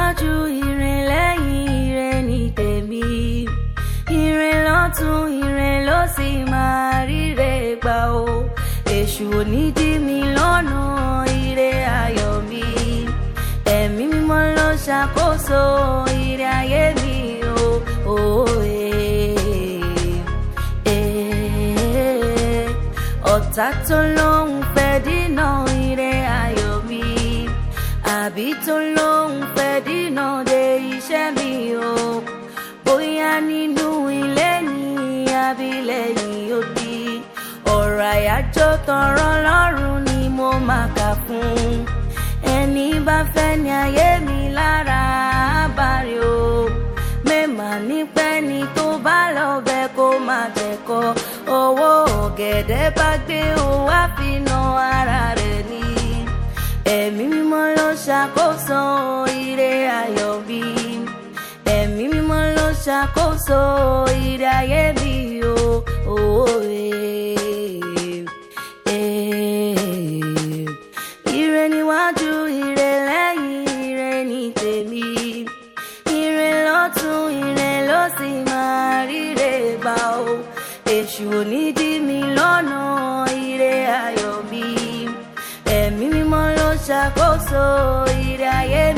níwájú ire lẹ́yìn ire ní tèmi ire lọ́tún ire ló sì máa ríre gbà o èṣù ò ní dí mi lọ́nà ire ayọ̀ mi ẹ̀mí mímọ́ ló ṣàkóso ire ayé mi o. Oh, eh, eh. ọ̀tá tó lóun fẹ́ dínà ire ayọ̀ mi àbí tó lóun fẹ́ dínà de iṣẹ́ mi o bóyá nínú ilé ní abilẹ̀yìn òdì ọ̀rọ̀ àyájọ́ tọrọ lọ́rùn ni mo máa kà fún ẹni bá fẹ́ ní ayé mi lára àbárí o mẹ́mà nípẹ́ ni tó bá lọ bẹ́ kó má tẹ̀kọ́ owó ọ̀gẹ̀dẹ̀ bá gbé òun wá fi na ara rẹ̀ ni ẹ̀mí mímọ́ ló ṣàkóso ire ayọ̀ mi ẹ̀mí mímọ́ ló ṣàkóso ire ayé mi o. Oh, eh, eh. Ire níwájú ire lẹ́yìn ire ní tèmi ire lọ́tún ire ló sì máa ríre gbà o èṣù ò ní dí mi lọ́nà ire ayọ̀ mi ẹ̀mí mímọ́ ló ṣàkóso ire ayé mi.